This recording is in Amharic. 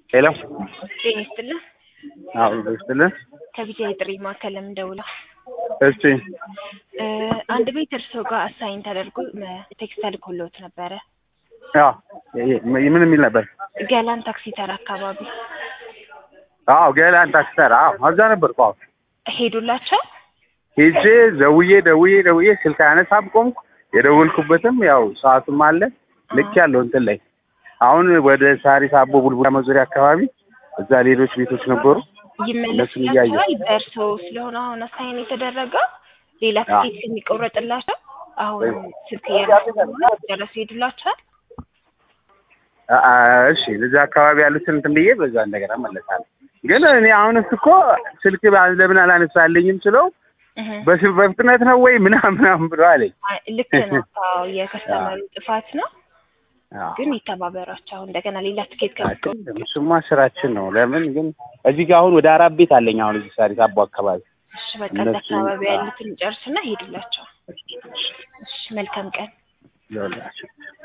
ሄሎ ጤና ይስጥልን። አዎ ይስጥልን። ከቢጃ የጥሪ ማዕከል ለምን ደውለው? እስቲ እ አንድ ቤት እርስዎ ጋር አሳይን ተደርጎ መ- ቴክስት ተልኮልዎት ነበረ። አዎ ይሄ- ምን የሚል ነበር? ገላን ታክሲ ተራ አካባቢ አዎ ገላን ታክሰር አዎ እዛ ነበርኩ። አዎ ሄዱላቸው? ሄጄ ደውዬ ደውዬ ደውዬ ስልክ አነሳም ቆምኩ። የደወልኩበትም ያው ሰዓቱም አለ ልክ ያለው እንትን ላይ አሁን ወደ ሳሪስ አቦ ቡልቡላ መዞሪያ አካባቢ እዛ ሌሎች ቤቶች ነበሩ። እነሱን እያየሁ ይመለስላቸዋል። በእርስዎ ስለሆነ አሁን አሳይን የተደረገው ሌላ አዎ። ትኬት የሚቆረጥላቸው አሁን ስልክ እያነሱ ስለሆነ ደረሱ ሄዱላቸዋል። አ- አ- እሺ እዛ አካባቢ ያሉትን እንትን ብዬ በዛ እንደገና መለሳለሁ። ግን እኔ አሁን እሱ እኮ ስልክ ባ- ለምን አላነሳልኝም ስለው እህ። በስ- በፍጥነት ነው ወይ ምናምን ምናምን ብሎ አለኝ። አይ፣ ልክ ነው። አዎ የከስተመሩ ጥፋት ነው። አዎ። ግን ይተባበሯቸው። አሁን እንደገና ሌላ ትኬት ከሚቆ አይደለም፣ እሱማ ስራችን ነው። ለምን ግን እዚህ ጋር አሁን ወደ አራት ቤት አለኝ አሁን እዚህ ሳሪስ አቦ አካባቢ እሺ በቃ እዛ እነሱ- አካባቢ አዎ። ያሉትን ጨርስና ሄዱላቸው። እሺ መልካም ቀን። ይኸውላችሁ